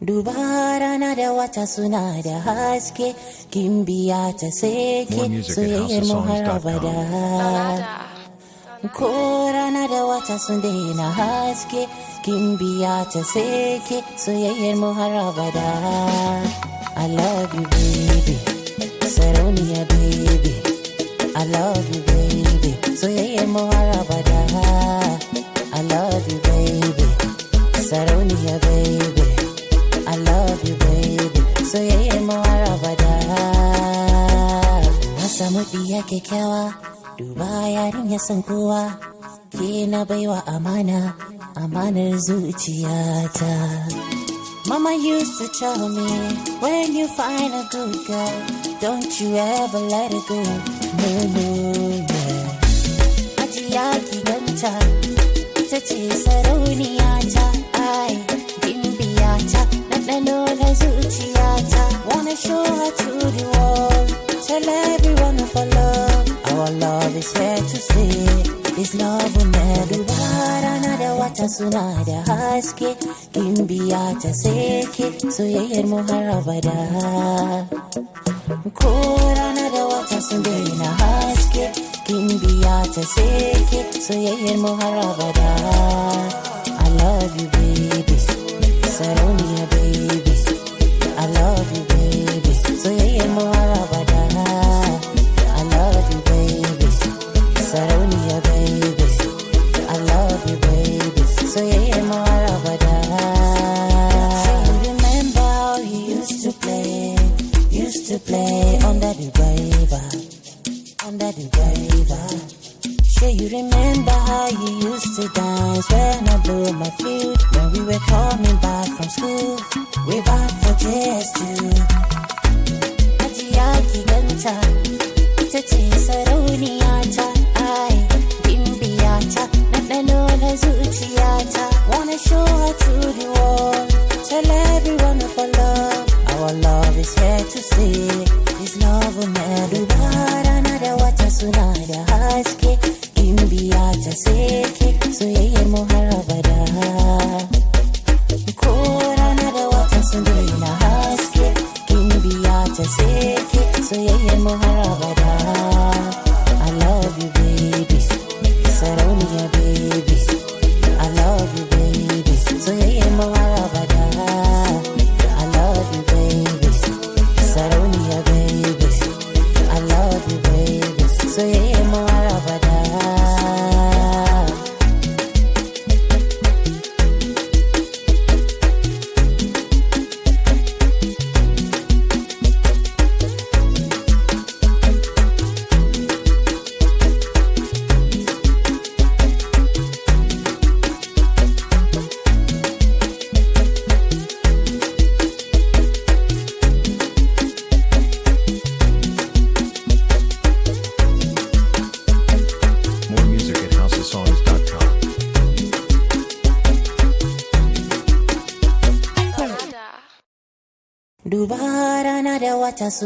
Duba rana da wata suna da haske, kin biya ta sai More ke music at soyayyar mu har houseofsongs.com. abada. Ko rana da wata sun daina haske, kin biya ta sai ke soyayyar mu har abada. I love you baby, sarauniya baby. I love you baby, soyayyar mu har abada. I love you baby, sarauniya baby. I love you baby, soyayyar mu har abada. Na samu ɗiya kyakkyawa, duba yarin ya san kowa. Ke na baiwa amana, amanar zuciyata. Mama used to tell me, when you find a good girl, don't you ever let it go. No, no, yeah. Ajiya ki ganta, ita ce sarauniya ta, ai, gimbiya ta, ɗanɗano na zuciyata. Wanna show her to the world, tell everyone of our love. Our love is here to stay, this love will never die. Rana da wata suna da haske, gimbiya ta seke, soyayyar mu har abada. Ko rana da wata sun daina haske, kin biya ta seke, soyayyar mu har abada. I love you baby, sarauniya baby. I love you baby, soyayyar mu har abada. I love you baby, sarauniya baby. I love you baby, soyayyar mu har abada. You remember how you used to play, used to play under the river, under the river. Sure you remember how you used to dance when I blew my flute when we were coming back from school. We back for just two. Ajiya ki ganta, ita ce sarauniya ta, ai, gimbiya ta, ɗanɗano na zuciyata. Wanna show her to the world, tell everyone of our love. Our love is here to stay, this love will never Duba rana da wata suna da haske, gimbiya ta seke, soyayyar mu har abada. Ko rana da wata sun daina haske, kin biya ta seke, soyayyar mu har abada. I love you baby, sarauniya baby. I love you baby, soyayyar mu har abada. I love you baby, sarauniya baby. I love you baby, soyayyar mu har abada. More music at houseofsongs.com. Duba rana da wata su